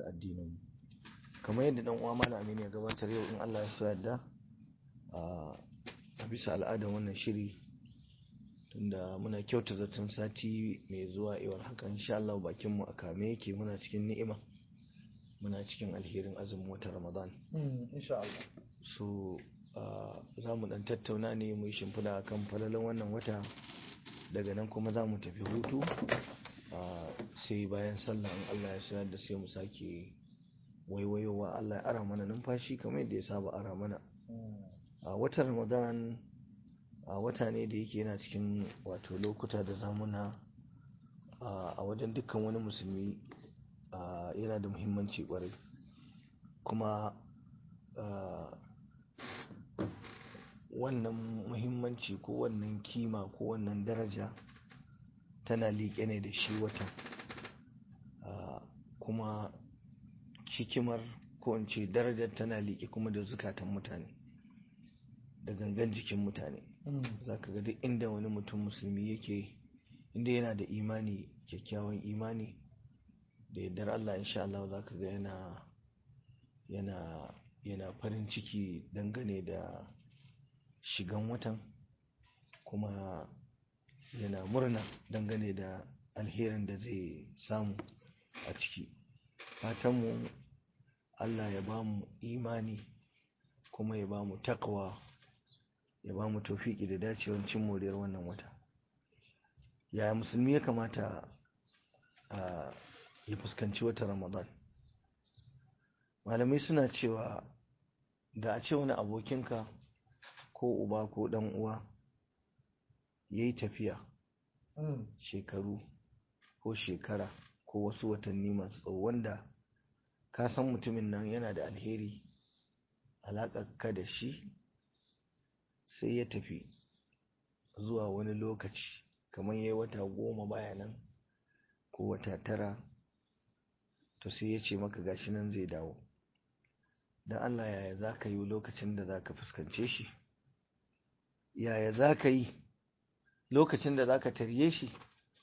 da addininmu kamar yadda dan uwa malam Aminu ya gabatar yau in Allah ya so yadda a bisa al'adar wannan shiri tunda muna kyauta zaton sati mai zuwa iwar haka insha Allah bakin mu a kame yake muna cikin ni'ima muna cikin alherin azumin watan Ramadan insha Allah so za mu dan tattauna ne mu yi shimfiɗa kan falalan wannan wata daga nan kuma za mu tafi hutu sai bayan sallah in Allah ya sanar da sai mu sake waiwayowa Allah ya ara mana numfashi kamar yadda ya saba ara mana a watan Ramadan a wata ne da yake yana cikin wato lokuta da zamuna a wajen dukkan wani musulmi yana da muhimmanci kwarai kuma wannan muhimmanci ko wannan kima ko wannan daraja tana liƙe ne da shi watan kuma hikimar ko in ce darajar tana liƙe kuma da zukatan mutane da gangan jikin mutane za ka ga duk inda wani mutum musulmi yake inda yana da imani kyakkyawan imani da yardar Allah insha Allah za ka ga yana yana yana farin ciki dangane da shigan watan kuma yana murna dangane da alherin da zai samu a ciki fatanmu Allah ya ba mu imani kuma ya ba mu takwa ya ba mu tofiki da dacewar cin moriyar wannan wata yaya musulmi ya kamata ya fuskanci wata ramadan malamai suna cewa da a ce wani abokinka ko uba ko dan uwa ya yi tafiya shekaru ko shekara ko wasu watanni masu tsawo wanda ka san mutumin nan yana da alheri ka da shi sai ya tafi zuwa wani lokaci kamar ya yi wata goma baya nan ko wata tara to sai ya ce maka gashi nan zai dawo don Allah yaya za ka yi lokacin da za ka fuskance shi yaya za ka yi lokacin da za ka tarye shi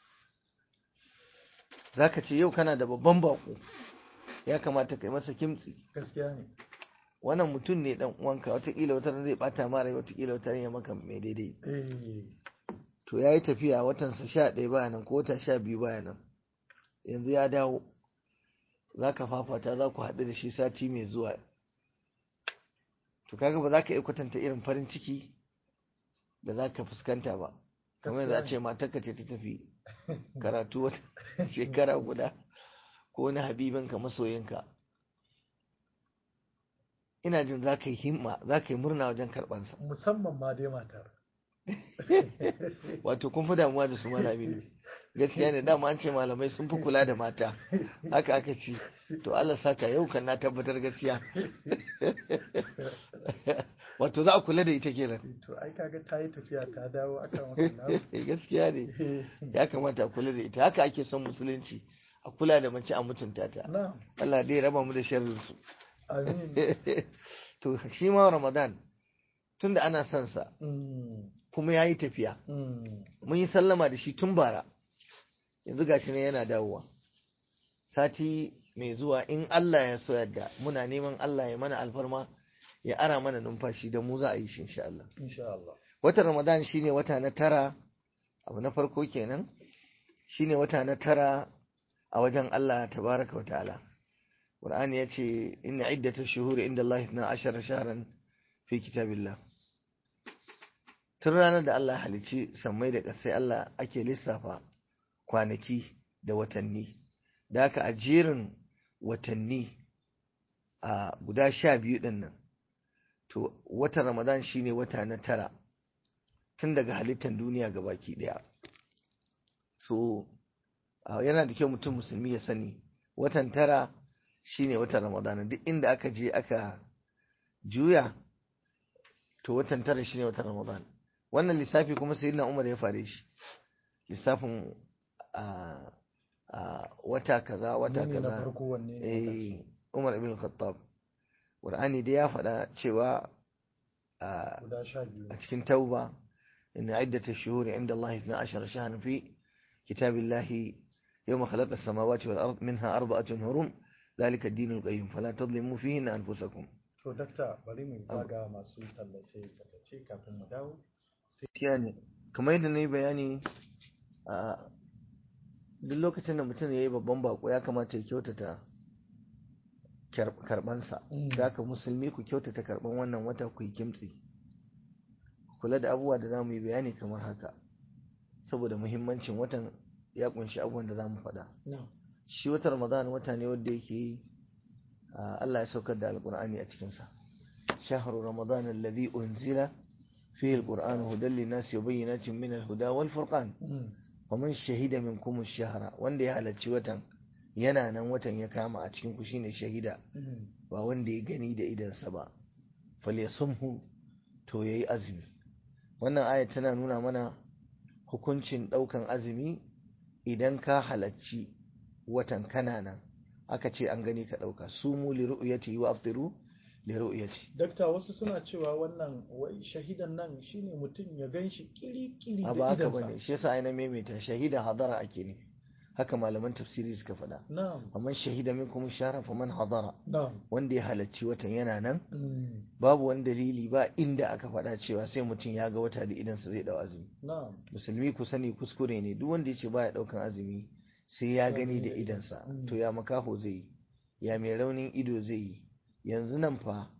za ka ce yau kana da babban bako ya kamata ka yi masa kimtsi gaskiya ne wannan mutum ne dan uwanka watakila wata zai bata mara watakila wata ya maka mai daidai to ya yi tafiya watansa sha ɗaya baya nan ko wata sha biyu baya nan yanzu ya dawo za ka fafata za ku haɗu da shi sati mai zuwa to kaga ba za ka iya kwatanta irin farin ciki da za ka fuskanta ba kamar za a ce matarka ce ta tafi karatu wata shekara guda ko wani habibinka masoyinka ina jin za ka yi himma za ka yi murna wajen karɓansa musamman ma dai matar wato kun fi damuwa da su malami gaskiya ne dama an ce malamai sun fi kula da mata haka aka ci to Allah saka yau kan na tabbatar gaskiya wato za a kula da ita kenan to ai kaga ta yi tafiya ta dawo akan wannan gaskiya ne ya kamata a kula da ita haka ake son musulunci a kula da mace a mutunta ta Allah dai raba mu da sharrin su amin to shi ma Ramadan tunda ana son sa kuma yayi tafiya mun yi sallama da shi tun bara yanzu gashi ne yana dawowa sati mai zuwa in Allah ya so yadda muna neman Allah ya mana alfarma ya ara mana numfashi da mu za a yi shi insha Allah insha Allah watan Ramadan shine wata na tara abu na farko kenan shine wata na tara a wajen Allah tabaraka wa ta'ala Qur'ani yace inna iddatash shuhuri inda Allah 12 shahran fi kitabillah tun ranar da Allah halici sammai da ƙasai Allah ake lissafa kwanaki da watanni da haka a jerin watanni a guda sha biyu ɗin nan to watan ramadan shine wata na tara tun daga halittar duniya ga baki ɗaya so yana da kyau mutum musulmi ya sani watan tara shine watan ramadan duk inda aka je aka juya to watan tara shine watan ramadan wannan lissafi kuma sayyidina umar ya fare shi lissafin a wata kaza wata kaza eh Umar ibn Khattab Qur'ani da ya faɗa cewa a cikin Tauba inna iddatash shuhuri inda Allah 12 shahran fi kitabillahi yawma khalaqa as-samawati wal ard minha arba'atun hurum zalika dinul qayyim fala tadlimu fihi anfusakum to dakta bari mu zaga masu tallace tallace kafin mu dawo gaskiya ne kamar yadda na yi bayani a duk lokacin da mutum ya yi babban bako ya kamata ya kyautata kyar- karbansa Mm. da haka musulmi ku kyautata karban wannan wata ku yi kimtsi kula da abubuwa da za mu yi bayani kamar haka saboda muhimmancin watan ya kunshi abubuwan da za mu faɗa shi watan ramadan wata ne wanda yake a, Allah ya saukar da alkur'ani a cikinsa shahru ramadan alladhi unzila fihi alqur'anu hudan linnasi wa bayyinatin min alhuda wal furqan faman shahida minkum ash-shahra wanda ya halarci watan yana nan watan ya kama a cikin ku shine shahida ba wanda ya gani da idansa ba falyasumhu to yayi azumi wannan aya tana nuna mana hukuncin daukan azumi idan ka halarci watan kana nan aka ce an gani ka dauka sumu li ru'yati wa aftiru li ru'yati dakta wasu suna cewa wannan wai shahidan nan shine mutum ya gan shi kiri-kiri a da ba haka idansa bane shi yasa ai na maimaita shahida hadara ake ne haka malaman tafsiri suka faɗa na'am amma shahida minkum shahra faman hadara na'am wanda ya halarci watan yana nan Mm, babu wani dalili ba inda aka faɗa cewa sai mutum ya ga wata da idansa zai dau azumi na'am musulmi ku sani kuskure ne duk wanda ya ce baya ɗaukan azumi sai ya gani da idansa Mm. to ya makaho zai yi ya mai raunin ido zai yi yanzu nan fa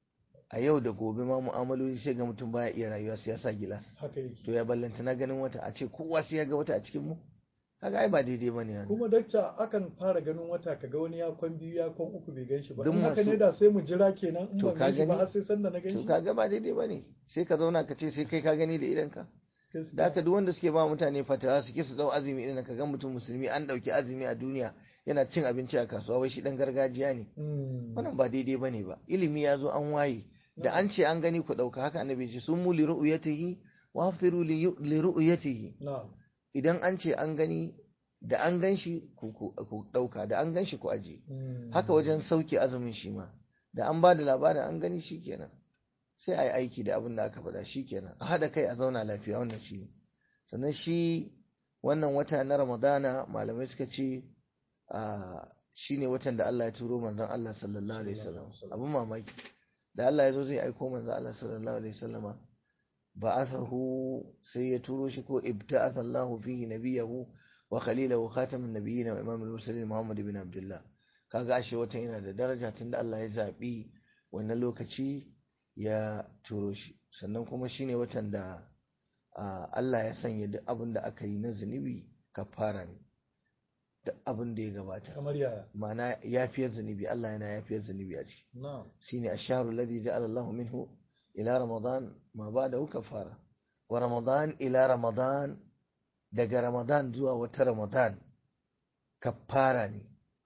a yau da gobe ma mu'amaloli sai ga mutum baya iya rayuwa sai ya sa gilas haka yake to ya ballanta na ganin wata a ce kowa sai ya ga wata a cikin mu kaga ai ba daidai bane wannan kuma dakta akan fara ganin wata kaga wani ya kwan biyu ya kwan uku bai gan shi ba Duk in haka masu- ne da sai mu jira kenan in To ban ka gan shi ba gani? har sai sanda na gan to shi kaga ba daidai bane sai ka zauna ka ce sai kai ka gani da idanka Gaskiya. da haka duk wanda suke ba mutane fatawa suke su dau azumi idan ka ga mutum musulmi an dauki azumi a duniya yana cin abinci a kasuwa wai shi dan gargajiya ne Mm, wannan ba daidai bane ba ilimi ya zo an waye da an ce an gani ku dauka haka annabi ya ce sun mu li ru'yatihi wa aftiru li li ru'yatihi na'am idan an ce an gani da an gan shi ku ku ku dauka da an gan shi ku aje Mm, haka wajen sauke azumin shi ma da an ba da labarin an gani shi kenan sai a yi aiki da abin da aka faɗa shi kenan a haɗa kai a zauna lafiya wannan shi ne sannan shi wannan wata na ramadana malamai suka ce a shi ne watan da Allah ya turo manzon Allah sallallahu alaihi wasallam abin mamaki da Allah ya zo zai aiko manzon Allah sallallahu alaihi wasallama ba'athahu sai ya turo shi ko ibta'atha Allahu fihi nabiyahu wa khalilahu khatamin nabiyyin wa imamul mursalin Muhammad ibn Abdullah kaga ashe watan yana da daraja tunda Allah ya zabi wannan lokaci ya turo shi sannan kuma shine watan da ah, Allah ya sanya duk abin da aka yi na zunubi kafara ne duk abin da ya gabata kamar yaya ma'ana yafiyar zunubi Allah yana yafiyar zunubi a ciki na'am shine ash-shahru alladhi ja'ala Allahu minhu ila ramadan ma ba'dahu kafara wa ramadan ila ramadan daga ramadan zuwa wata ramadan kafara ne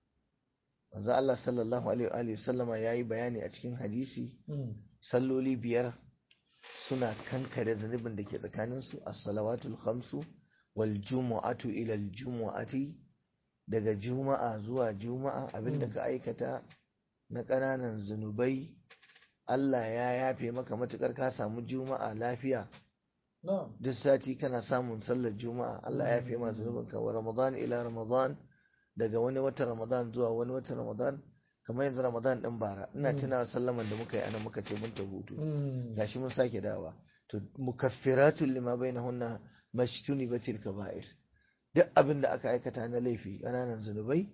manzo Allah sallallahu alaihi wa alihi sallama yayi bayani a cikin hadisi Mm, salloli biyar suna kankare zunubin da ke tsakaninsu as-salawatul khamsu wal jumu'atu ila al jumu'ati daga juma'a zuwa juma'a abinda Mm. ka aikata na ƙananan zunubai Allah ya yafe maka matukar ka samu juma'a lafiya na'am duk sati kana samun sallar juma'a Allah ya yafe ma zunubinka wa ramadan ila ramadan daga wani watan ramadan zuwa wani watan ramadan kamar yanzu ramadan din bara ina Mm. tunawa sallaman da muka yi anan muka ce mun ta hutu Mm, gashi mun sake dawa to mukaffiratun lima bainahunna mashtuni batil kaba'ir duk abin da aka aikata na laifi ƙananan zunubai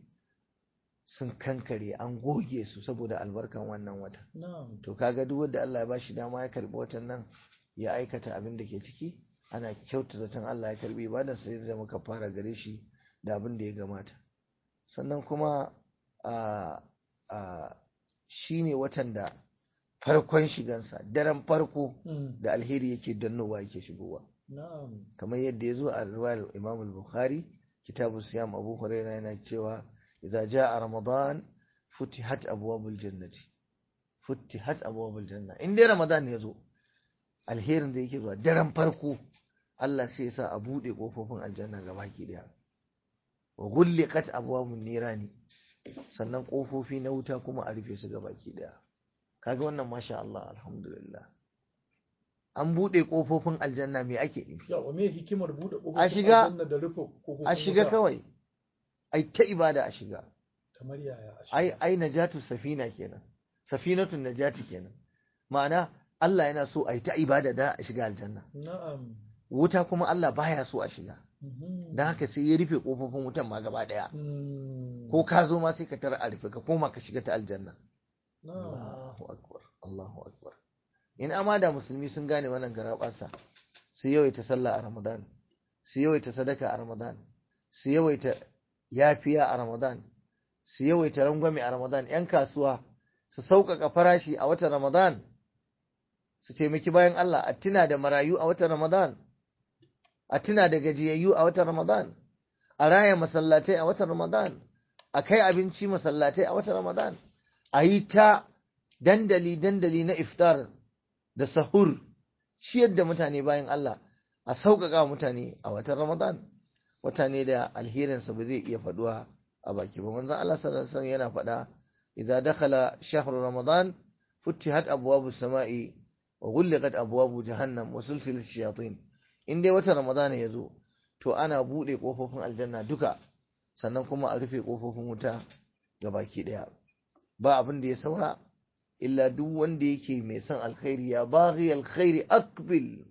sun kankare an goge su saboda albarkan wannan wata na'am to kaga duk wanda Allah ya bashi dama ya karbi watan nan ya aikata abin da ke ciki ana kyauta zaton Allah ya karbi ibadar sai zai zama kafara gare shi da abin da ya gamata sannan kuma a a shine watan da farkon shigansa daren farko Mm, da alheri yake dannowa yake shigowa na'am kamar yadda ya zo a riwayar Imam al-Bukhari kitabu siyam Abu Hurairah yana cewa idza jaa ramadan futihat abwabul jannati futihat abwabul janna in dai ramadan ya zo alherin da yake zuwa daren farko Allah sai ya sa a bude kofofin aljanna gabaki daya wa ghulliqat abwabun nirani sannan kofofi na wuta kuma a rufe su gabaki daya kaga wannan masha Allah alhamdulillah an bude kofofin aljanna me ake nufi yawa me hikimar bude kofofin A shiga- aljanna da rufe kofofin a shiga wuta? kawai ai ta ibada a shiga kamar yaya a ai shiga? ai najatu safina kenan safinatun najati kenan ma'ana Allah yana so a yi ta ibada da a shiga aljanna na'am wuta kuma Allah baya so a shiga Mhm. dan haka sai ya rufe kofofin wutan ma gaba daya Mm. ko ka zo ma sai ka tara a rufe ka koma ka shiga ta aljanna na'am Allahu akbar Allahu akbar in amma da musulmi sun gane wannan garaɓasa su yawaita sallah a Ramadan su yawaita sadaka a Ramadan su yawaita yafiya a Ramadan su yawaita rangwame a Ramadan yan kasuwa su sauƙaƙa farashi a watan Ramadan su taimaki bayan Allah a tuna da marayu a watan Ramadan a tuna da gajiyayyu a watan Ramadan a raya masallatai a watan Ramadan a kai abinci masallatai a watan Ramadan a yi ta dandali-dandali na iftar da sahur ciyar da mutane bayan Allah a sauƙaƙa wa mutane a watan Ramadan wata ne da alherinsa ba zai iya faɗuwa a baki ba manzon Allah sallallahu alaihi wasallam yana faɗa idza dakhala shahru ramadan futihat abwabus sama'i wa ghulqat abwabu jahannam wa sulfilat shayatin in dai watan Ramadan ya zo to ana buɗe ƙofofin aljanna duka sannan kuma a rufe ƙofofin wuta ga baki ɗaya ba abin da ya saura illa duk wanda yake mai son alkhairi ya baghi alkhairi aqbil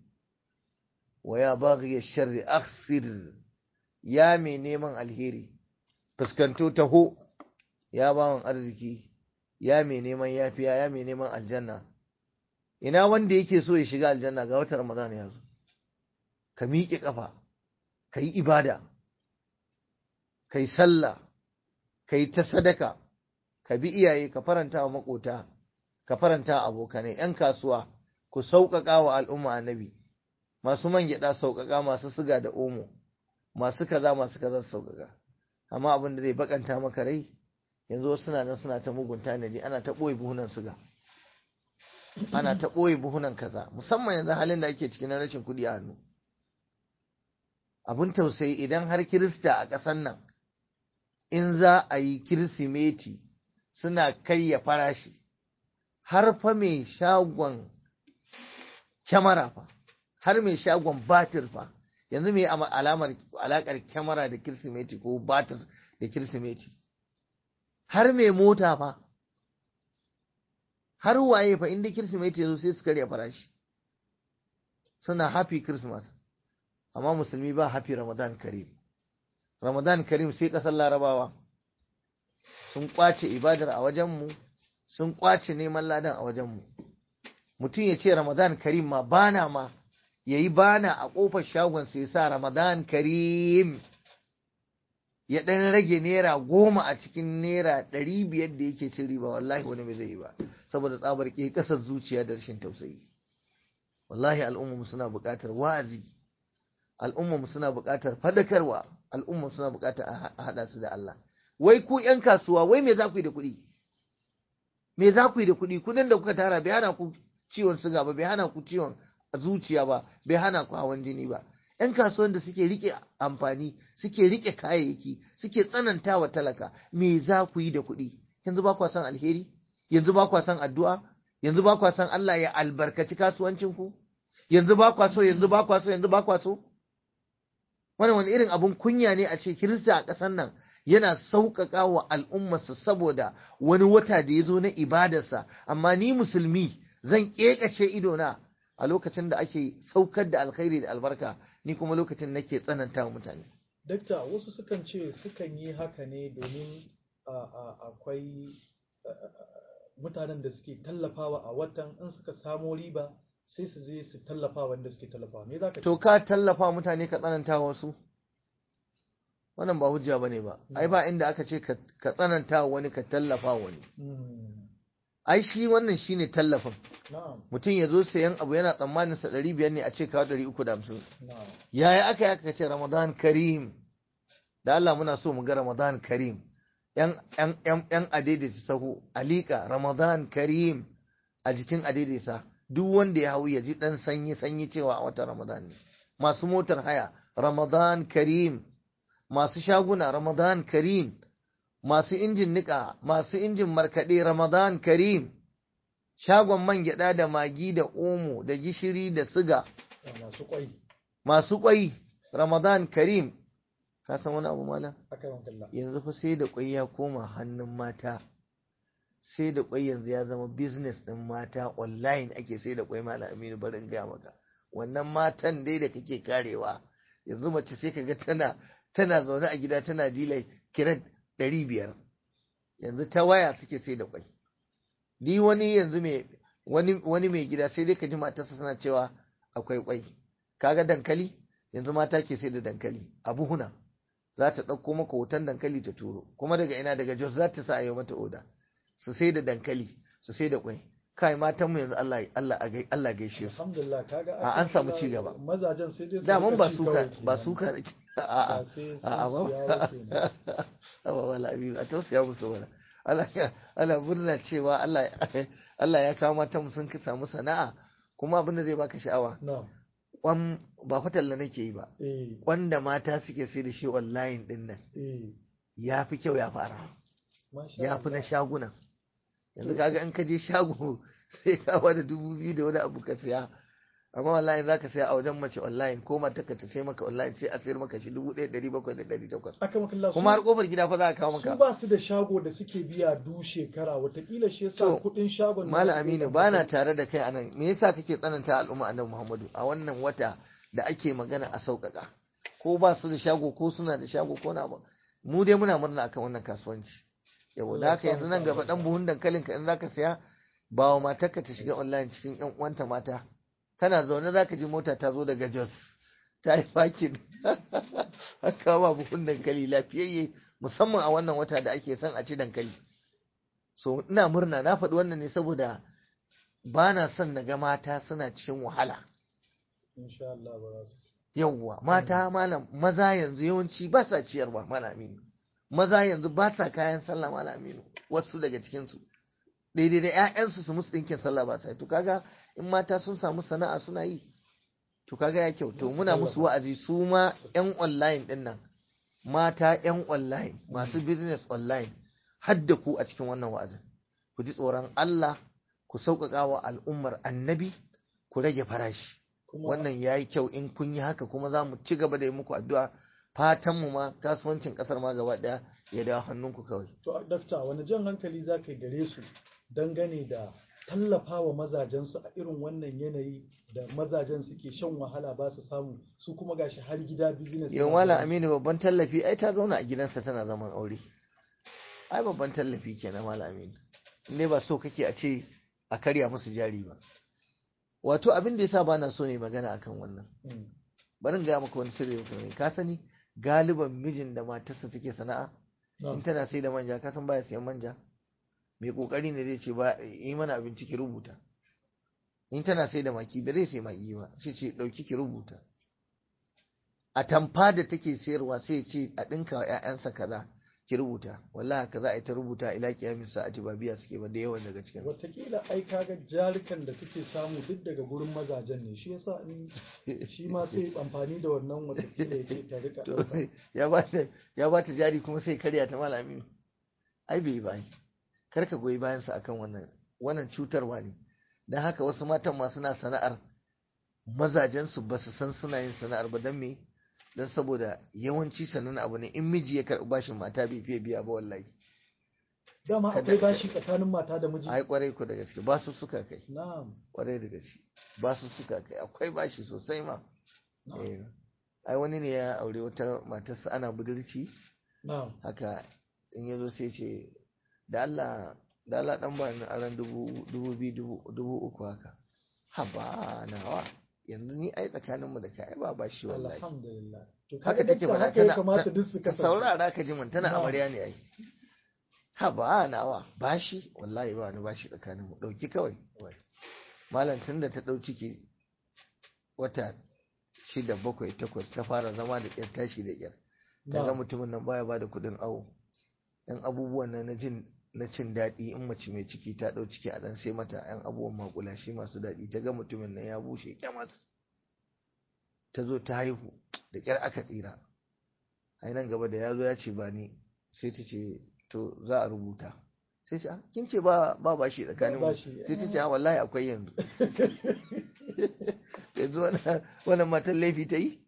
wa ya baghi sharri akhsir ya mai neman alheri fuskanto taho ya bawan arziki ya mai neman yafiya ya mai neman aljanna ina wanda yake so ya shiga aljanna ga watan ramadan ya zo ka miƙe ƙafa ka yi ibada ka yi sallah ka yi ta sadaka ka bi iyaye ka faranta wa makota ka faranta wa abokanai ‘yan kasuwa ku sauƙaƙa wa al'umma annabi masu man gyaɗa sauƙaƙa masu siga da omo masu kaza masu kaza sauƙaƙa amma abin da zai bakanta maka rai yanzu wasu suna nan suna ta mugun tanadi ana ta ɓoye buhunan siga ana ta ɓoye buhunan kaza musamman yanzu halin da ake cikin na rashin kuɗi a hannu abin tausayi idan har kirista a ƙasan nan in za a yi kirsimeti suna karya farashi har fa mai shagon kyamara fa har mai shagon batir fa yanzu mai alamar alakar kyamara da kirsimeti ko batir da kirsimeti har mai mota fa har waye fa inda kirsimeti yazo sai su karya farashi suna happy christmas amma musulmi ba happy ramadan karim ramadan karim sai kasar larabawa sun kwace ibadar a wajenmu sun kwace neman ladan a wajenmu mutum ya ce ramadan karim ma bana ma ya yi bana a ƙofar shagon sai sa ramadan karim ya ɗan rage naira goma a cikin naira ɗari biyar da yake cin riba wallahi wani bai zai yi ba saboda tsabar ke ƙasar zuciya da rashin tausayi wallahi al'ummu suna buƙatar wa'azi al'ummu suna buƙatar fadakarwa al'ummu suna buƙatar a haɗa su da Allah wai ku ƴan kasuwa wai me za ku yi da kuɗi me za ku yi da kuɗi kuɗin da kuka tara bai hana ku ciwon suga ba bai hana ku ciwon zuciya ba bai hana ku hawan jini ba ‘yan kasuwan da suke rike amfani suke rike kayayyaki suke tsananta wa talaka me za ku yi da kuɗi yanzu ba kwa san alheri yanzu ba kwa san addu'a yanzu ba kwa san Allah ya albarkaci kasuwancin ku yanzu ba kwa so yanzu ba kwa so yanzu ba kwa so wannan wani irin abun kunya ne a ce kirista a ƙasar nan yana sauƙaƙa wa al'ummarsa saboda wani wata da ya zo na ibadarsa amma ni musulmi zan ƙeƙashe idona a lokacin da ake saukar da alkhairi da albarka ni kuma lokacin nake tsananta wa mutane. Dakta wasu sukan ce sukan yi haka ne domin akwai mutanen da suke tallafawa a watan in suka samo riba sai su je su tallafa wanda suke tallafawa me za ka To ka tallafa mutane ka tsananta wasu? Wannan ba hujja ba ne ba, ai ba inda aka ce ka tsananta wani ka tallafa wani. ai shi wannan shine tallafin mutum ya zo sayan abu yana tsammanin sa ɗari biyar ne a ce kawo ɗari uku da hamsin yaya aka yi aka ce ramadan karim da Allah muna so mu ga ramadan karim yan adaidaita sahu alika ramadan karim a jikin adaidaita duk wanda ya hau ya ji ɗan sanyi sanyi cewa a watan ramadan ne masu motar haya ramadan karim masu shaguna ramadan karim masu injin niƙa, masu injin markaɗe Ramadan Karim, shagon man gyaɗa da magi da omo da gishiri da siga, masu kwai, masu ƙwai Ramadan Karim, ka san wani abu malam aka yi kalla yanzu fa sai da kwai ya koma hannun mata sai da kwai yanzu ya zama business din mata online ake sai da kwai malam aminu barin gaya maka wannan matan dai da kake karewa yanzu mace sai kaga tana tana zaune a gida tana dilai kiran ɗari biyar yanzu ta waya suke sai da kwai ni wani yanzu mai wani wani mai gida sai dai ka ji matarsa suna cewa akwai kwai kaga dankali yanzu mata ke sai da dankali a buhuna za ta ɗauko maka hoton dankali ta turo kuma daga ina daga jos za ta sa a yi mata oda su sai da dankali su sai da kwai kai matan mu yanzu Allah Allah Allah gaishe su alhamdulillah kaga a an samu ci gaba mazajen sai dai su daman ba rika ci suka kawai ba kenan. suka nake a'a Ba sai sun a'a siya ba ba kenan. ba wala abiru a tausaya musu wala Allah Allah murna cewa Allah Allah ya kawo matan mu sun ka samu sana'a kuma abin da zai baka sha'awa na'am kwan ba fatalla nake yi ba eh wanda mata suke sai da shi online din nan eh ya fi kyau ya fara masha ya fi na Allah. shaguna yanzu kaga in ka je shago sai ka bada dubu biyu da wani abu ka siya amma wallahi za ka siya a wajen mace online ko mata ka ta sai maka online sai a sayar maka shi dubu ɗaya ɗari bakwai da ɗari takwas aka makalla kuma har kofar gida fa za a kawo su maka ba su da shago da suke biya du shekara watakila shi yasa To, kudin shagon Malam nasu bai Aminu da ba na kuɗi. tare da kai anan me yasa kake tsananta al'umma annabi Muhammadu a wannan wata da ake magana a sauƙaƙa ko ba su da shago ko suna da shago ko na ba mu dai muna murna akan wannan kasuwanci yau Allah da ya haka sa yanzu mu nan samu gaba dan sa'a. buhun dankalin ka in zaka siya ba wa matarka ta shiga online cikin yan uwanta mata kana zaune zaka ji mota ta zo daga Jos ta yi fakin haka ba buhun dankali lafiyayye musamman a wannan wata da ake son a ci dankali so ina murna na faɗi wannan ne saboda ba na son na ga mata suna cikin wahala insha Allah ba za su yawwa mata malam maza yanzu yawanci ba sa ciyarwa malam aminu maza yanzu ba sa kayan sallah malam aminu wasu daga cikinsu daidai da 'ya'yansu su musu ɗinkin sallah ba sa yi. to kaga in mata sun samu sana'a suna yi to kaga ya kyau to Za su muna musu tallafa. wa'azi su ma 'yan online ɗin nan mata 'yan online masu business online hadda ku a cikin wannan wa'azin ku ji tsoron Allah ku sauƙaƙa wa al'ummar annabi ku rage farashi kuma wannan ya yi kyau in kun yi haka kuma za mu ci gaba da yi muku addu'a fatanmu ma kasuwancin ƙasar ma gaba ɗaya ya dawo hannunku kawai to dakta wani jan hankali za ka yi gare su dangane da tallafa wa mazajensu a irin wannan yanayi da mazajen suke shan wahala ba su samu su kuma gashi har gida business yau na malam gaba. aminu babban tallafi ai ta zauna a gidansa tana zaman aure ai babban tallafi kenan malam aminu ne ba so kake a ce a karya musu jari ba wato abin da yasa bana so ne magana akan wannan Mm. bari in gaya maka wani sirri ne ka sani galiban mijin da matarsa take sana'a in Na'am. tana sai da manja ka san baya siyan manja mai kokari ne zai ce ba yi mana abinci ki rubuta in tana sai da maki ba zai sai maki ba sai ce dauki ki rubuta a tamfa da take sayarwa sai ce a dinka wa ƴaƴansa kaza ki rubuta wallahi kaza ai ta rubuta ila kiyamin sa'ati ba biya suke ba da yawan daga cikin su. Wataƙila ai kaga jarikan da suke samu duk daga gurin mazajen ne shi yasa in shi ma sai amfani da wannan watakila ya ce ta rika to ɗauka. ya ba ta ya ba ta jari kuma sai karya ta malami ai bai bai kar ka goyi bayan sa akan wannan wannan cutarwa ne dan haka wasu matan ma suna sana'ar mazajen su ba su san suna yin sana'ar ba dan me dan saboda yawanci sanan abu ne in miji ya karɓi bashin mata bai fiye biya ba wallahi Dama Kada- akwai bashi tsakanin mata da miji. ai kwarai ku da gaske ba su suka kai Na'am. kwarai da gaske ba su suka kai akwai bashi sosai ma Na'am. Eh. ai wani ne ya aure wata matarsa ana budurci Na'am. haka in ya zo sai ce da Allah da Allah dan ba ni aran dubu dubu biyu dubu dubu uku haka haba nawa yanzu ni ai tsakanin mu da kai ba ba shi wallahi Alhamdulillah. To haka kaga take dakta faɗa haka ya tana kamata duk su ka kasance. saurara ka ji mun tana Na'am. amarya ne ai haba nawa bashi wallahi ba ni bashi tsakanin mu dauki kawai wai. malam tun da ta dau ciki wata shida bakwai takwas ta fara zama da ƙyar tashi da ƙyar ta ga Na'am. mutumin nan baya bada kuɗin awo yan abubuwan nan na jin na cin daɗi in mace mai ciki ta ɗau ciki a ɗan sai mata yan abubuwan makulashi masu daɗi ta ga mutumin nan ya bushe kyamas ta zo ta haihu da ƙyar aka tsira ai nan gaba da ya zo ya ce ba ni sai ta ce to za a rubuta sai ce "Ah, kin ce ba ba bashi tsakanin mu bashi, sai ta eh." ce "Ah, wallahi akwai yanzu yanzu wannan- wannan matan laifi ta yi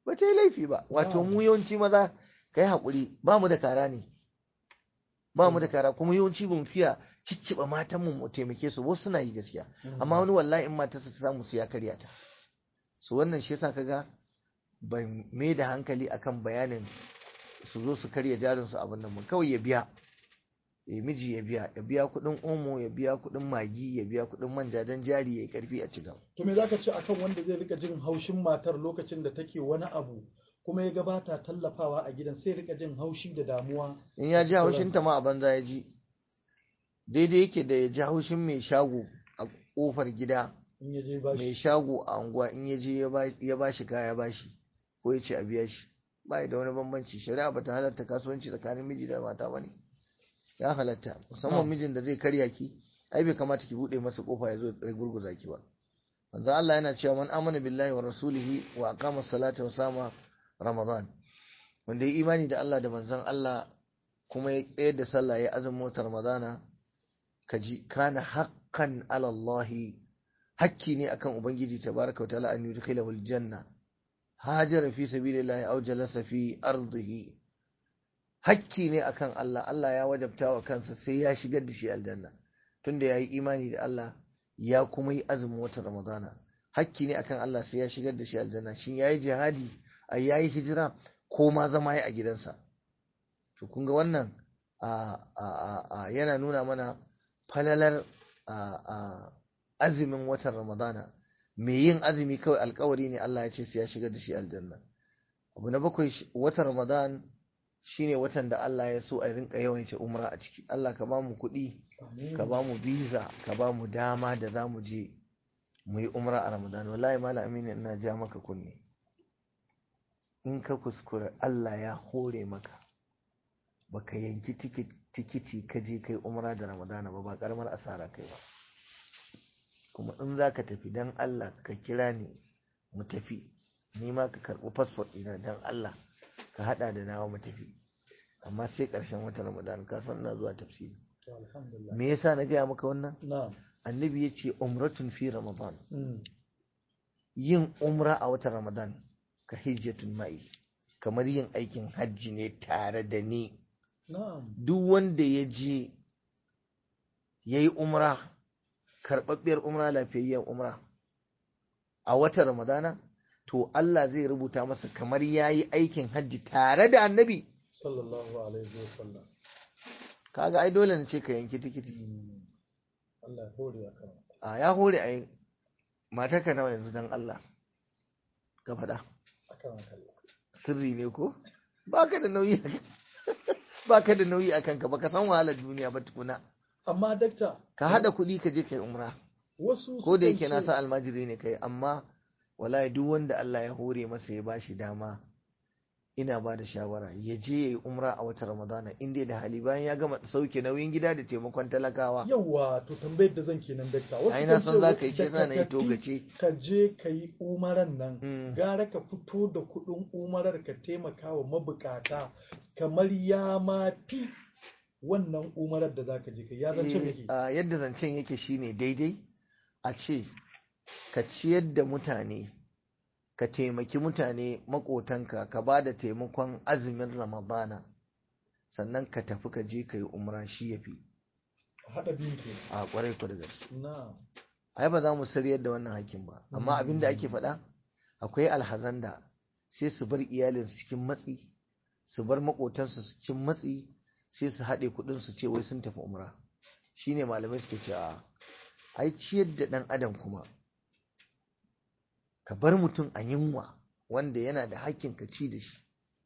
ba ta yi laifi ba wato Na'am. mu yawanci maza kai haƙuri ba mu da kara ne ba mu da kara kuma yawanci ba mu fiya cicciɓa matan mu mu taimake su wasu suna yi gaskiya amma wani wallahi in matarsa ta samu su ya karya ta so wannan shi yasa kaga ban mai da hankali akan bayanin su zo su karya jarin su abin nan mun kawai ya biya ya miji ya biya ya biya kuɗin omo ya biya kuɗin magi ya biya kuɗin manja dan jari ya yi karfi a cigaba to me zaka ce akan wanda zai rika jin haushin matar lokacin da take wani abu kuma ya gabata tallafawa a gidan sai rika jin haushi da damuwa in ya ji haushin ta ma a banza ya ji daidai yake da ya ji haushin mai shago a kofar gida in ya je bashi mai shago a unguwa in ya je ya ba shi kaya ba shi ko ya ce a biya shi ba da wani bambanci shari'a ba ta halatta kasuwanci tsakanin miji da mata ba ne ya halatta musamman Ah. mijin da zai karya ki ai bai kamata ki bude masa kofa ya zo ya gurguza ki ba manzo Allah yana cewa man amana billahi wa rasulihi wa aqama salata wa sama ramadan wanda ya imani da Allah da manzon Allah kuma ya tsayar da sallah ya azumin watan ramadana kaji kana haqqan ala Allah hakki ne akan ubangiji tabaraka wa ta'ala an yudkhilahu aljanna hajara fi sabilillahi aw jalasa fi ardihi hakki ne akan Allah Allah ya wajabta wa kansa sai ya shigar da shi aljanna tunda yayi imani da Allah ya kuma yi azumin watan Ramadana hakki ne akan Allah sai ya shigar da shi aljanna shin yayi jihadi a yayi hijira ko ma zama ya a gidansa to kun ga wannan a a a, a yana nuna mana falalar a a azumin watan Ramadana mai yin azumi kawai alkawari ne Allah ya ce sai ya shigar da shi aljanna abu na bakwai shi- watan Ramadan shine watan da Allah ya so a rinka yawaita umra a ciki Allah ka ba mu kuɗi Amin. ka ba mu visa ka ba mu dama da za mu je mu yi umra a Ramadan wallahi mala amini ina ja maka kunne in ka kuskura Allah ya hore maka baka yanki tikit- tikiti ka je kai umra da Ramadana ba ba karamar asara kai ba kuma in za ka tafi dan Allah ka kira ni mu tafi ni ma ka karɓi fasfot ɗina dan Allah ka haɗa da nawa mu tafi amma sai ƙarshen watan Ramadan ka san ina zuwa tafsiri To, alhamdulillah me yasa na gaya maka wannan na'am annabi ya ce umratun fi ramadan Mm. yin umra a watan ramadan ka hijjatun ma'i kamar yin aikin hajji ne tare da ni na'am duk wanda ya je ya yi umra karɓaɓɓiyar umra lafiyayyen umra a watan ramadana to Allah zai rubuta masa kamar ya yi aikin hajji tare da annabi sallallahu alaihi wa sallam kaga ai dole na ce ka yanki tikiti Mm. Allah ya hore akan a ya hore ai matarka nawa yanzu dan Allah ka faɗa akan Allah sirri ne ko ba ka da nauyi a ba ka da nauyi a kanka ba ka san wahalar duniya ba tukuna amma dakta ka haɗa kuɗi ka je kai umra wasu ko da sukan yake na ce- sa almajiri ne kai amma wallahi duk wanda Allah ya hore masa ya bashi dama ina ba da shawara ya je ya yi umra a watan ramadana inda da hali bayan ya gama sauke nauyin gida da taimakon talakawa yawa to tambayar da zan kenan dakta wasu ai na kan san ce za ka yi da ce sa na yi tafi togace ka je ka yi umaran nan Mm. gara ka fito da kuɗin umarar ka taimaka wa mabukata kamar ya ma fi wannan umarar da za ka je ka ya zance Eh, miki a yadda zancen yake shine daidai a ce ka ciyar da mutane ka taimaki mutane makotanka ka ba da taimakon azumin ramadana sannan ka tafi ka je ka yi umra shi ya fi haɗa biyu ke a kwarai ku da gaske na ai ba za mu sariyar da wannan hakkin ba amma abin da ake faɗa akwai alhazan da sai su bar iyalinsu cikin matsi su bar makotansu cikin matsi sai su haɗe kuɗin su ce wai sun tafi umra shine malamai suke ce a ai ciyar da ɗan adam kuma ka bar mutum a yunwa wanda yana da hakkin ka ci da shi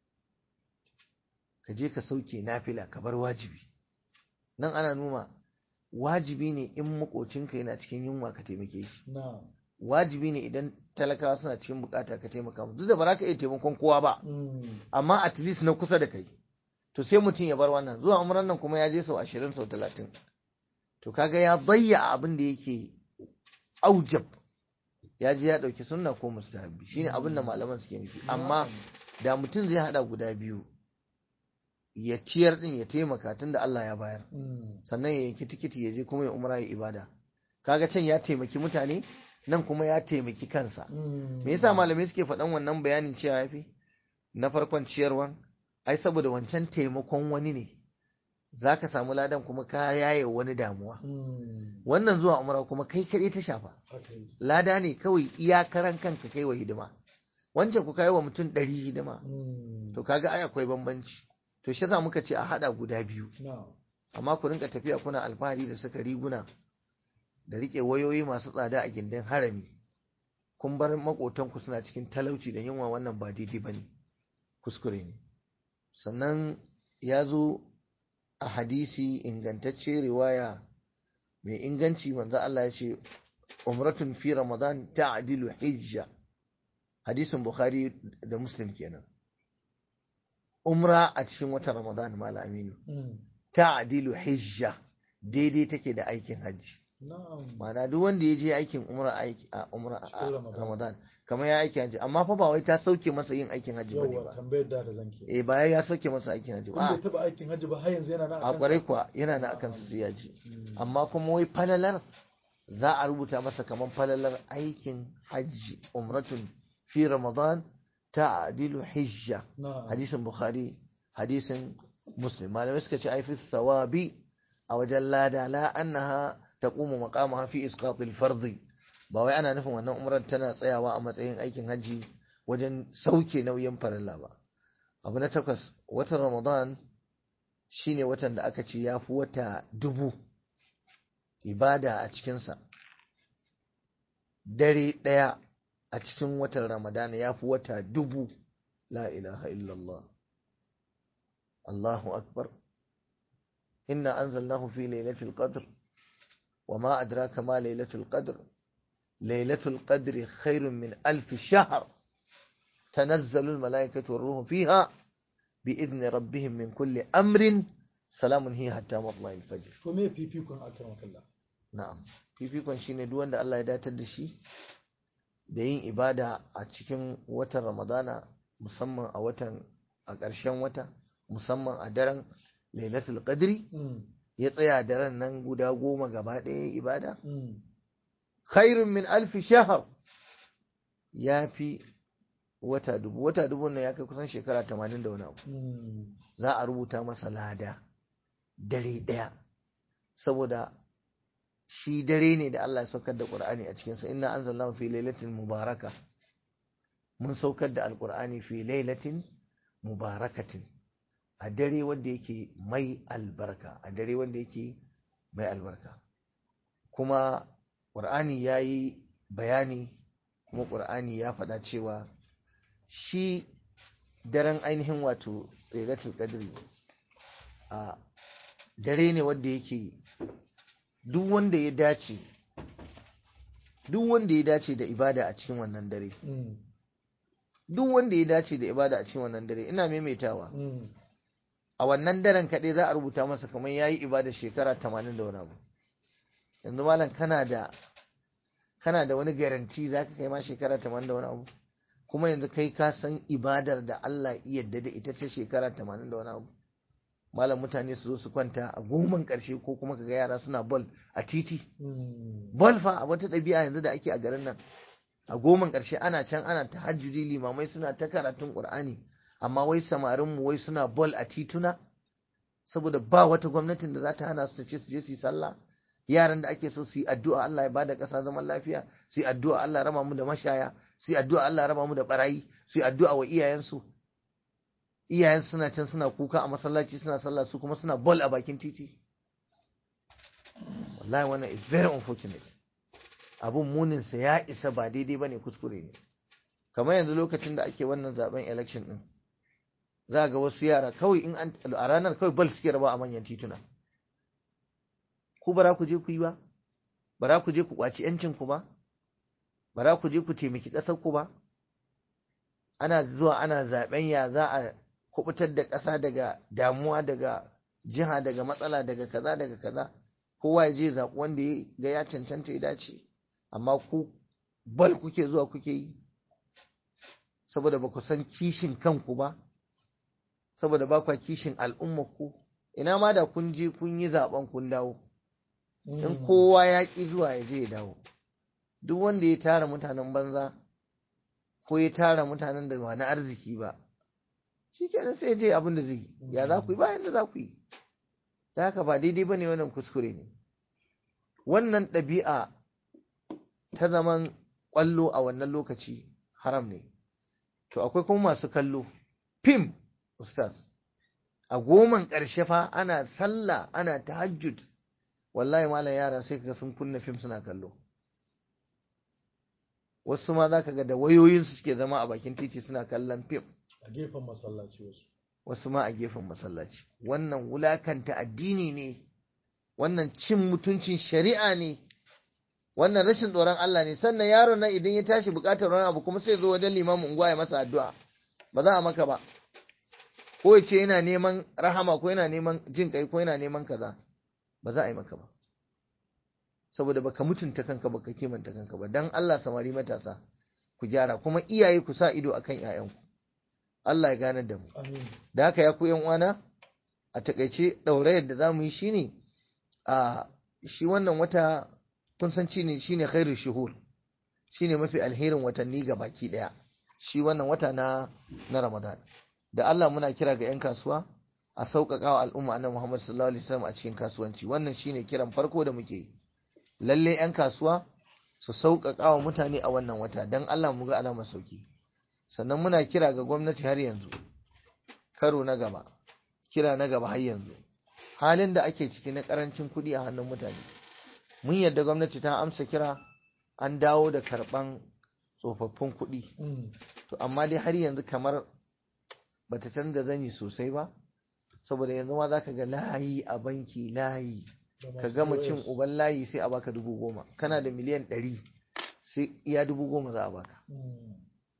ka je ka sauke nafila ka bar wajibi nan ana nuna wajibi ne in makocinka yana cikin yunwa ka taimake shi na wajibi ne idan talakawa suna cikin bukata ka taimaka musu duk da ba za ka iya taimakon kowa ba Mm. amma at least na kusa da kai to sai mutum ya bar wannan zuwa umran nan kuma ya je sau ashirin sau talatin to kaga ya bayya abin da yake aujab ya je ya ɗauki sunna ko mustahabbi shine abin da malaman suke nufi amma da mutum zai hada guda biyu ya ciyar din ya taimaka tunda Allah ya bayar Mm. sannan ya yanki tikiti ya je kuma ya umra ya ibada kaga can ya taimaki mutane nan kuma ya taimaki kansa Mm. me yasa malamai suke faɗan wannan bayanin cewa yafi na farkon ciyarwan ai saboda wancan taimakon wani ne zaka samu ladan kuma ka yaye wani damuwa Mm. wannan zuwa umra kuma kai kaɗai ta shafa haka yi lada ne kawai iyakaran kanka kai wa hidima wancan ku kai wa mutum ɗari hidima Mm. to kaga ai akwai bambanci to shi yasa muka ce a haɗa guda biyu na'am amma ku rinka tafiya kuna alfahari da saka riguna da rike wayoyi masu tsada a gindin harami kun bar makotanku suna cikin talauci da yunwa wannan ba daidai bane kuskure ne sannan ya zo a hadisi ingantacce riwaya mai inganci manzo Allah ya ce umratun fi ramadan ta'dilu hijja hadisin bukhari da muslim kenan umra a cikin watan ramadan mala aminu Mm. ta'dilu hijja daidai take da aikin hajji na'am ma'ana duk wanda ya je aikin umra aiki a umra a Cikin Ramadan. ramadan kamar ya aiki hajji amma fa ba wai ta sauke masa yin aikin hajji bane yawa ba tambayar da da zanke eh ba ya sauke masa aikin hajji kun bai ba taba aikin hajji ba har yanzu yana nan a kwarai kuwa yana na akan su ya ji amma kuma wai falalar za a rubuta masa kamar falalar aikin hajji umratun fi ramadan ta'dilu hijja na'am hadisin bukhari hadisin muslim malamai suka ce ai fi thawabi a wajen lada la annaha taqumu maqamaha fi isqat al-fard ba wai ana nufin wannan umrar tana tsayawa a matsayin aikin haji wajen sauke nauyin farilla ba abu na takwas watan ramadan shine watan da aka ce yafi wata dubu ibada a cikinsa dare ɗaya a cikin watan ramadana yafi wata dubu la ilaha illallah الله أكبر إنا أنزلناه في ليلة القدر وما أدراك ما ليلة القدر ليلة القدر خير من ألف شهر تنزل الملائكة والروح فيها بإذن ربهم من كل أمر سلام هي حتى مطلع الفجر to me fifikon akram kallah na'am fifikon shine duk wanda Allah ya datar da shi da yin ibada a cikin watan Ramadana musamman a watan a ƙarshen wata musamman a daren Lailatul Qadri Mm. ya tsaya daren nan guda goma gaba ɗaya ibada Mm. khairun min alfi shahar ya fi wata dubu wata dubu nan ya kai kusan shekara tamanin da wani abu Mm. za a rubuta masa lada dare ɗaya saboda shi dare ne da Allah ya saukar da Qur'ani a cikinsa inna anzalnahu fi lailatin mubaraka mun saukar da alqur'ani fi lailatin mubarakatin a dare wanda yake mai albarka a dare wanda yake mai albarka kuma Qur'ani yayi bayani kuma Qur'ani ya faɗa cewa shi daren ainihin wato lailatul qadri a dare ne wanda yake duk wanda ya dace duk wanda ya dace da ibada a cikin wannan dare Mm. duk wanda ya dace da ibada a cikin wannan dare ina maimaitawa Mm. a wannan daren kaɗai za a rubuta masa kamar ya yi ibada shekara tamanin da wani abu yanzu malam kana da kana da wani garanti za ka kai ma shekara tamanin da wani abu kuma yanzu kai ka san ibadar da Allah iya yadda da ita ce shekara tamanin da wani abu malam mutane su zo su kwanta a goman ƙarshe ko kuma kaga yara suna bol a titi Mm. bol fa a wata ɗabi'a yanzu da ake a garin nan a goman ƙarshe ana can ana tahajjudi limamai suna ta karatun ƙur'ani amma wai samarin mu wai suna bol a tituna saboda ba wata gwamnatin da za ta hana su ta ce su je su yi sallah yaran da ake so su yi addu'a Allah ya bada ƙasa zaman lafiya su yi addu'a Allah ya raba mu da mashaya su yi addu'a Allah ya raba mu da barayi su yi addu'a wa iyayensu iyayen suna can suna kuka a masallaci suna sallah su kuma suna bol a bakin titi wallahi wannan is very unfortunate abun muninsa ya isa ba daidai ba ne kuskure ne kamar yanzu lokacin da ake wannan zaben election din za ga wasu yara kawai in an a ranar kawai bal suke raba a manyan tituna ku bara ku je ku yi ba bara ku je ku kwaci yancin ku ba bara ku je ku taimaki ƙasar ku ba ana zuwa ana zaben ya za a kubutar da ƙasa daga damuwa daga jiha daga matsala daga kaza daga kaza kowa ya je zaɓi wanda ya ga ya cancanta ya dace amma ku bal kuke zuwa kuke yi saboda ba ku san kishin kanku ba saboda ba kwa kishin al'ummarku ina ma da kun je kun yi zaɓen kun dawo in kowa ya ƙi zuwa ya je ya dawo duk wanda ya tara mutanen banza ko ya tara mutanen da ba na arziki ba shi kenan sai je abin da zai ya za ku yi bayan da za ku yi da haka ba daidai ba ne wannan kuskure ne wannan ɗabi'a ta zaman ƙwallo a wannan lokaci haram ne to akwai kuma masu kallo fim ustaz a goman ƙarshe fa ana sallah ana tahajjud wallahi malam yara sai kaga sun kunna fim suna kallo wasu ma za ka ga da wayoyinsu suke zama a bakin titi suna kallon fim a gefen masallaci wasu wasu ma a gefen masallaci wannan wulakanta addini ne wannan cin mutuncin shari'a ne wannan rashin tsoron Allah ne sannan yaron nan idan ya tashi bukatar wani abu kuma sai zo wajen limamin unguwa ya masa addu'a ba za a maka ba ko ya ce yana neman rahama ko yana neman jin kai ko yana neman kaza ba za a yi maka ba saboda baka mutunta kanka baka kimanta kanka ba dan Allah samari matasa ku gyara kuma iyaye ku sa ido akan 'ya'yanku Allah ya gane da mu amin da haka ya ku yan uwana a takaice ɗaurayar da zamu yi shine a shi wannan wata kun san shine shine khairul shuhur shine mafi alherin watanni ga baki daya shi wannan wata na na Ramadan da Allah muna kira ga yan kasuwa a sauƙaƙa wa al'umma annabi Muhammad sallallahu alaihi wasallam a cikin kasuwanci wannan shine kiran farko da muke yi lalle yan kasuwa su sauƙaƙa wa mutane a wannan wata dan Allah mu ga alamar sauki sannan muna kira ga gwamnati har yanzu karo na gaba kira na gaba har yanzu halin da ake ciki na karancin kuɗi a hannun mutane mun yadda gwamnati ta amsa kira an dawo da karɓan tsofaffin kuɗi Mm. to amma dai har yanzu kamar bata canza zani sosai ba saboda yanzu ma za ka ga layi a banki layi Da ka masu gama POS. cin uban layi sai a baka dubu goma kana da miliyan ɗari sai iya dubu goma za a baka Mm.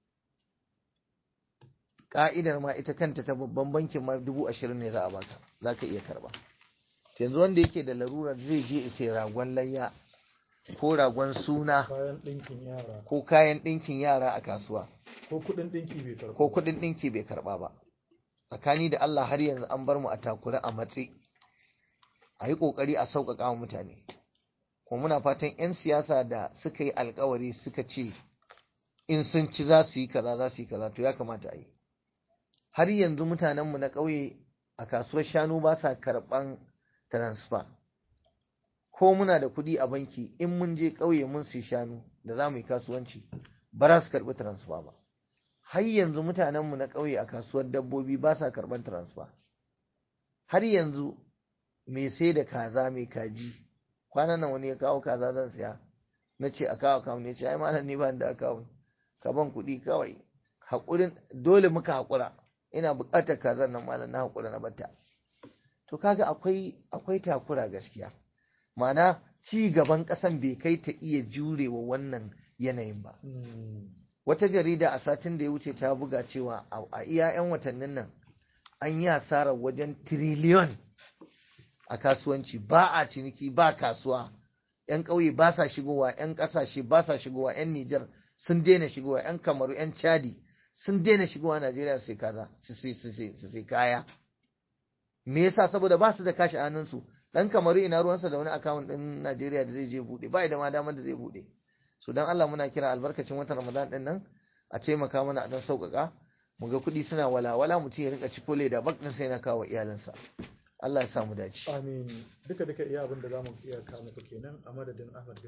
ka'idar ma ita kanta ta babban bankin ma dubu ashirin ne za a baka za ka iya karba To yanzu wanda yake da larurar zai je sai ragon layya ko ragon suna kayan ɗinkin yara ko kayan ɗinkin yara a kasuwa ko kuɗin ɗinki bai karɓo ko kuɗin ɗinki bai karba ba tsakani da Allah har yanzu an bar mu a takura a matse a yi ƙoƙari a sauƙaƙa wa mutane kuma muna fatan 'yan siyasa da suka yi alkawari suka ce in sun ci za su yi kaza za su yi kaza to ya kamata a yi har yanzu mutanenmu na ƙauye a kasuwar shanu ba sa karɓan transfer ko muna da kuɗi a banki in mun je ƙauye mun sai shanu da za mu yi kasuwanci ba za su karɓi transfer ba har yanzu mutanenmu na ƙauye a kasuwar dabbobi ba sa karɓan transfer har yanzu mai sai da kaza mai kaji kwanan nan wani ya kawo kaza zan siya na ce a kawo kawo ne ce ai malam ni ba da kawo ka ban kuɗi kawai haƙurin dole muka haƙura ina buƙatar kazan nan malam na haƙura na batta to kaga akwai akwai takura gaskiya ma'ana ci gaban ƙasan bai kai ta iya jurewa wannan yanayin ba Mm. wata jarida a satin da ya wuce ta buga cewa a a iya 'yan watannin nan an yi hasarar wajen tiriliyon a kasuwanci ba a ciniki ba kasuwa 'yan ƙauye ba sa shigowa 'yan ƙasashe ba sa shigowa 'yan Nijar sun daina shigowa 'yan Kamaru 'yan Chadi sun daina shigowa Najeriya su sai kaza su sai su sai su sai kaya me yasa saboda ba su da kashi a hannunsu dan Kamaru ina ruwansa da wani akawun din Najeriya da zai je bude ba da ma damar da zai bude so dan Allah muna kira albarkacin watan Ramadan din nan a taimaka mana a dan sauƙaƙa mu ga kuɗi suna walawala mutum ya rinka ciko leda bak din sai na kawo iyalinsa Allah ya samu dace amin duka duka iya abin da zamu iya kawo muku kenan a madadin Ahmad bin